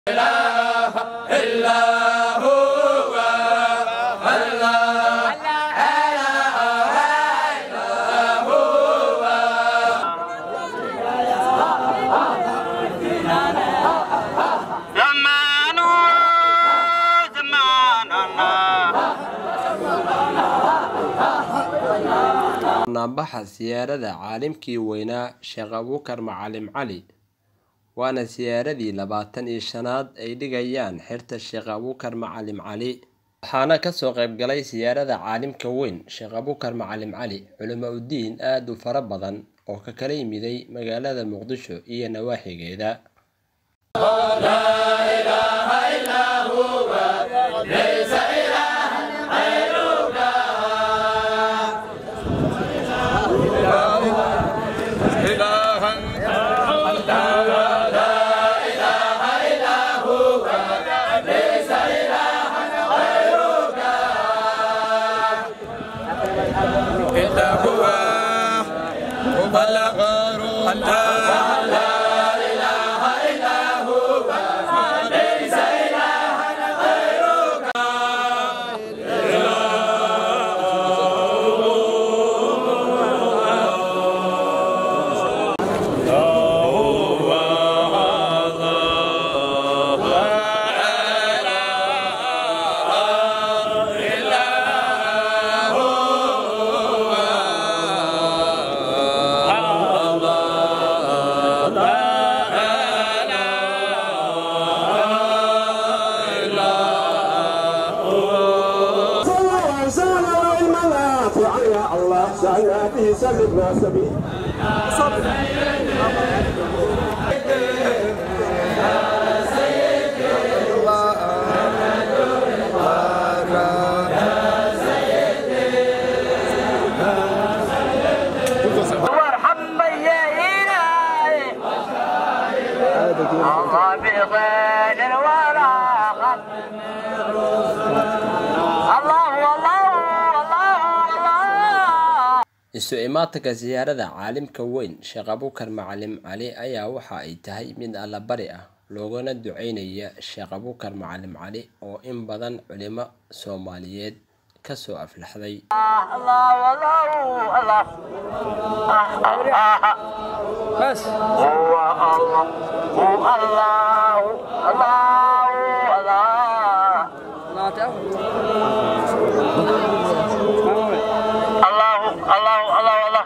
زمان زماننا naanbaxa siyaarada caalimkii weynaa sheekh abuukar macalim cali waana siyaaradii labaatan iyo shanaad ay dhigayaan xirta sheekh abuukar macalim cali waxaana kasoo qaybgalay siyaarada caalimka weyn sheekh abuukar macalim cali culimo udiin aada u fara badan oo ka kala yimiday magaalada muqdisho iyo nawaaxigeeda وارحم يا إلهي الله بغير الوراء الله الله الله الله isu imaatanka siyaarada caalimka weyn sheekh abuukar macalim cali ayaa waxa ay tahay mid allabari ah loogana duceynaya sheekh abuukar macalim cali oo in badan culimo soomaaliyeed kasoo aflaxday الله الله الله بس هو الله هو الله الله الله الله الله الله الله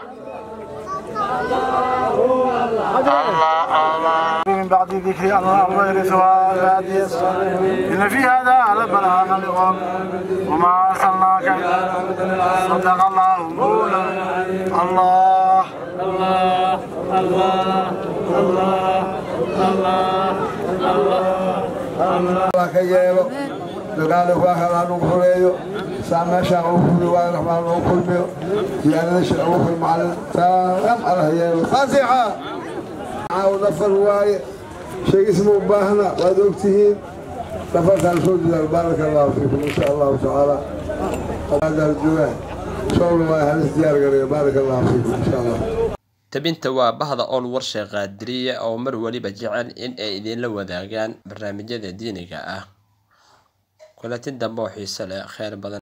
الله من بعد ذكر الله ويرثها عبادي الصالحين إن في هذا لبلاغا لقوم وما أرسلناك صدق الله مولانا الله ka yeelo dagaalka waa helaan ugu horeeyo saa meeshaan ugu fuli waa raxmaan ugu kulmiyo siyaadada shir ugu ful macalin saam allah yeelo faasixa caaw nafar waaye sheegisma u baahna waad ogtihiin nafarkaan soo diyaar baaraka allahu fiikum insha allahu tacaala joogaan showla waa halis diyaar gareeyo baaraka allahu fiikum insha allah tabinta waa bahda ool warsheekh qaadiriya oo mar waliba jecel in ay idinla wadaagaan barnaamijyada diiniga ah kulatin dambe oo xiiso leh kheyr badan